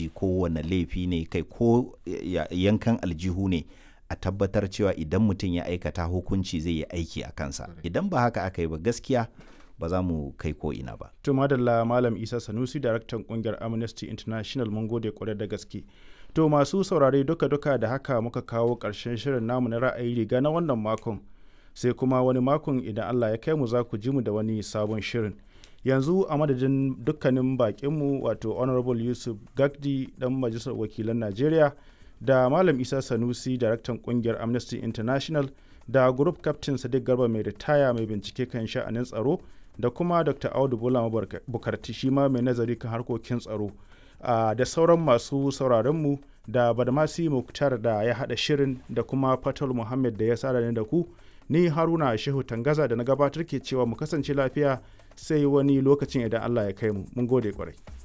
haraji ko wane laifi ne kai ko yankan aljihu ne a tabbatar cewa idan mutum ya aikata hukunci zai yi aiki a kansa idan ba haka aka yi ba gaskiya ba za mu kai ko ina ba. To madalla Malam Isa Sanusi daraktan kungiyar Amnesty International mun gode kwarai da gaske. To masu saurare duka-duka da haka muka kawo ƙarshen shirin namu na ra'ayi riga na wannan makon. Sai kuma wani makon idan Allah ya kai mu za ku ji mu da wani sabon shirin. Yanzu a madadin dukkanin bakinmu wato Honorable Yusuf Gagdi dan Majalisar Wakilan Najeriya da Malam Isa Sanusi daraktan kungiyar Amnesty International da Group Captain Sadiq Garba mai ritaya mai bincike kan sha'anin tsaro da kuma Dr. Audu Bola Bukarti shi ma mai nazari kan harkokin tsaro. Uh, da sauran masu sauraronmu da badamasi muktar da ya haɗa shirin da kuma fatal muhammad da ya sa da ku ni haruna shehu tangaza da na gabatar ke cewa mu kasance lafiya sai wani lokacin idan allah ya kai mu mun gode kwarai